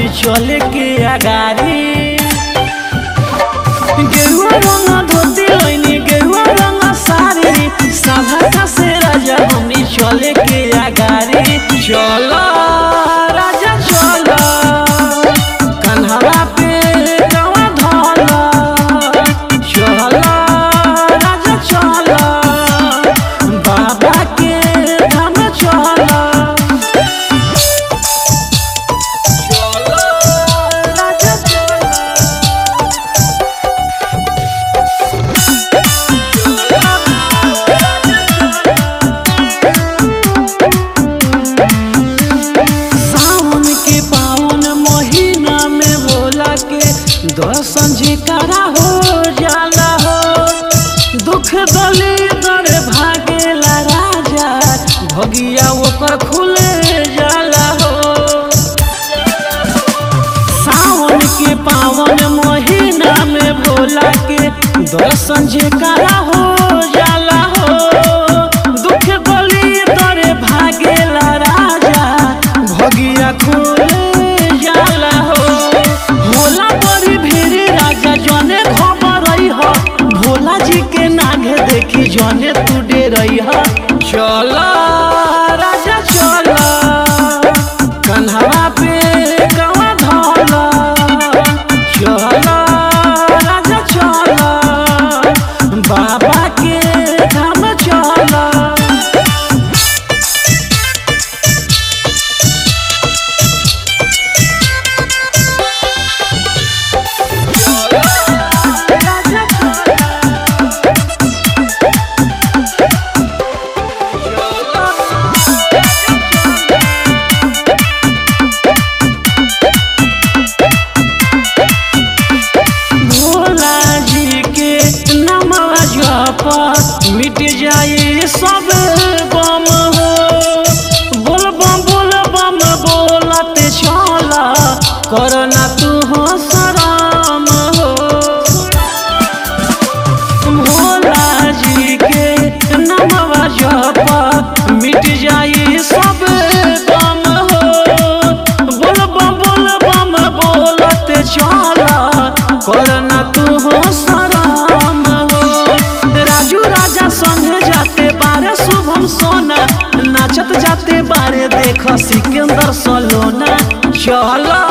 बनी चले के अगारी गेरुआ रंग धोती लैनी गेरुआ रंग साड़ी सभा से राजा बनी चले के अगारी चलो राजा चलो कन्हवा पे गवा धोला चलो राजा चलो बाबा के धाम चलो चलो राजा चलो सावन के पावन महीना में भोला के दर्शन जेकरा हो जाला हो दुख दली दर भागेला राजा भगिया ओकर खुले जाला हो सावन के पावन महीना में भोला के दर्शन जेकरा हो जाला हो दुख गली तरे भागेला राजा भगिया खुले जाला हो भोला बड़ी भीड़ राजा जने खबर रही हो भोला जी के नागे देखी जने तू डे रही हो चला राजा चला कन्हवा पे गवा धोला चला राजा चला बाबा के धाम चला भोला जी के नामवा जप मिट जाए सब बम हो बोल बम बोल बम बोलत चला करना तू हो शरम हो भोला जी के नामवा जप मिट जाए सब गम हो बोल बम बोल बम बोलत चला करना तू हो शरम हो राजू राजा संगे जाते बारे शुभम सोना नाचत जाते बारे देख सिकंदर सलोना चला